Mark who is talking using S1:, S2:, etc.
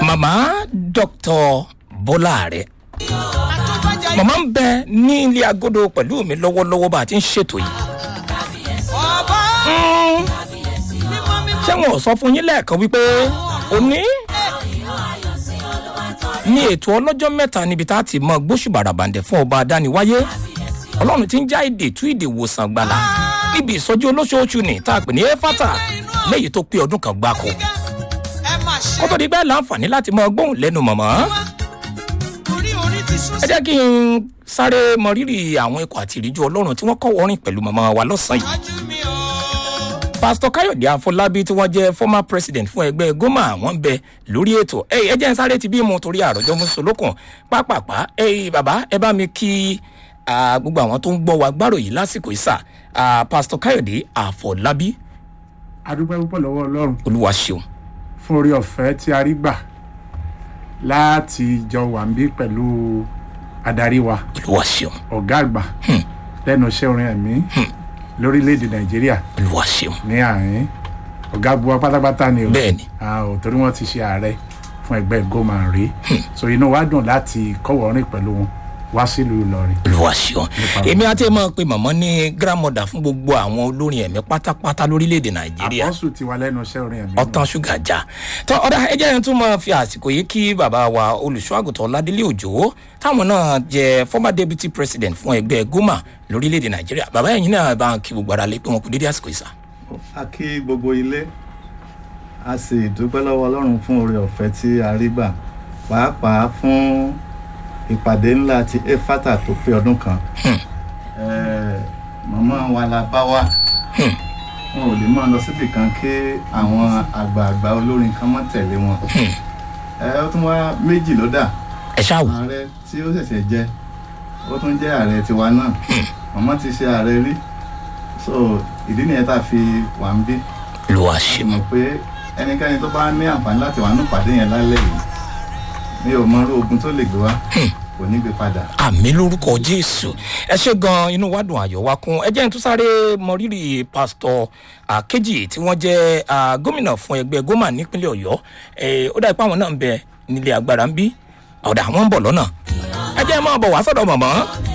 S1: màmá dr bọ́lá rẹ̀ màmá ń bẹ ní ilé agodo pẹ̀lú mi lọ́wọ́lọ́wọ́ bá a ti ń ṣètò yìí. Mm. ṣé wọn ò sọ fún yín lẹ́ẹ̀kan wípé òní ní ètò ọlọ́jọ́ mẹ́ta níbi tá a ti mọ gbóṣùbàrà bàǹdẹ̀ fún ọba adániwáyé ọlọ́run ti ń já èdè tú èdè wòsàn gbàlà níbi ìsọjí olóṣooṣù ní tá a pè ní efata lẹ́yìn tó pé ọdún kan gbáko kó tó di bẹ́ẹ̀ láǹfààní láti mọ gbóhùn lẹ́nu mọ̀mọ́ ẹ jẹ́ kí n sáré mọ rírì àwọn ikọ̀ àti ìríjú ọlọ́run tí wọ́n kọ́ wọ́rin pẹ̀lú mọ̀mọ́ wa lọ́sàn-án yìí pásítọ̀ káyọ̀dé àfọlábí tí wọ́n jẹ́ former president fún ẹgbẹ́ goma wọ́n bẹ lórí ètò ẹ ẹ jẹ́ ń sáré ti bí mo torí àròjọ mùsùlùkùn pápápá ẹ bàbá ẹ bá mi kí ah, gbogbo àwọn tó ń gbọ́ wa gbárò yìí lásìkò ìsà ah, pásítọ̀ káyọ̀dé àfọlábí
S2: adúpẹ́ púpọ̀ lọ́wọ́ ọlọ́run
S1: olúwa ṣeun
S2: fún orí ọ̀fẹ́ tí a rí gbà láti jọ wà ń bí pẹ̀lú adarí wa
S1: olúwa ṣeun
S2: ọ̀gá àgbà lẹ́nu iṣẹ́ orin ẹ̀mí lórílẹ̀‐èdè nàìjíríà
S1: olúwa ṣeun
S2: ní àárín ọ̀gá buwa pátápátá ni o
S1: bẹ́ẹ̀ ni
S2: Ah, ò torí wọ́n ti ṣe ààrẹ fún ẹgbẹ́ goma rí so inú wa dùn láti kọ́wọ́rìn pẹ̀lú wọn wá sílùú ìlọrin
S1: olúwa ṣeun èmi àti ẹ̀ máa pe màmá ní grandmother fún gbogbo àwọn olórin ẹ̀mí pátápátá lórílẹ̀‐èdè nàìjíríà
S2: àpọ́sù ti wà lẹ́nu iṣẹ́ orin ẹ̀mí
S1: ọtán ṣúgà já tọ ọdà ẹjẹ yẹn tún máa fi àsìkò yìí kí bàbá wa olùṣọ́àgùtàn ládélé òjò táwọn náà jẹ former deputy president fún ẹgbẹ́ goma lórílẹ̀‐èdè nàìjíríà bàbá ẹ̀yìn náà bá ń kí gbogbo ara lé pé wọn kò dédé àsìkò ìsà.
S3: a kí gbogbo ilé a sì dúpẹ́ lọ́wọ́ ọlọ́run fún oore ọ̀fẹ́ tí a rí gbà pàápàá fún ìpàdé ńlá ti efata tó pé ọdún kan Eh, màmá wa la bá wá wọn ò lè máa lọ síbì kan kí àwọn àgbààgbà olórin kan mọ́ tẹ̀lé wọn ẹ ó tún wá méjì ló dà
S1: ẹ ṣáà wò
S3: ààrẹ tí ó ṣẹ̀ṣẹ̀ jẹ ó tún jẹ́ ààrẹ tiwa náà màmá ti ṣe ààrẹ rí so ìdí nìyẹn tá a fi wà ń bí
S1: olúwa
S3: a
S1: ṣeun
S3: mọ̀ pé ẹnikẹ́ni tó bá ní àǹfààní láti wà ní ìpàdé yẹn lálẹ́ yìí mi ò mọ irú ogun tó lè gbé wá kò ní gbé padà.
S1: àmì lórúkọ jésù ẹ ṣe gan inú wa dùn ayọ̀ wa kún ẹ jẹ́ n tún sáré mọ rírì pásítọ̀ àkejì tí wọ́n jẹ́ ah, gómìnà fún ẹgbẹ́ goma nípínlẹ̀ ọ̀yọ́ Eh, ó dà pé àwọn náà ń bẹ nílé agbára ń bí ọ̀dà àwọn ń bọ̀ lọ́nà ẹ jẹ́ máa bọ̀ wá sọ̀dọ̀ mọ̀mọ́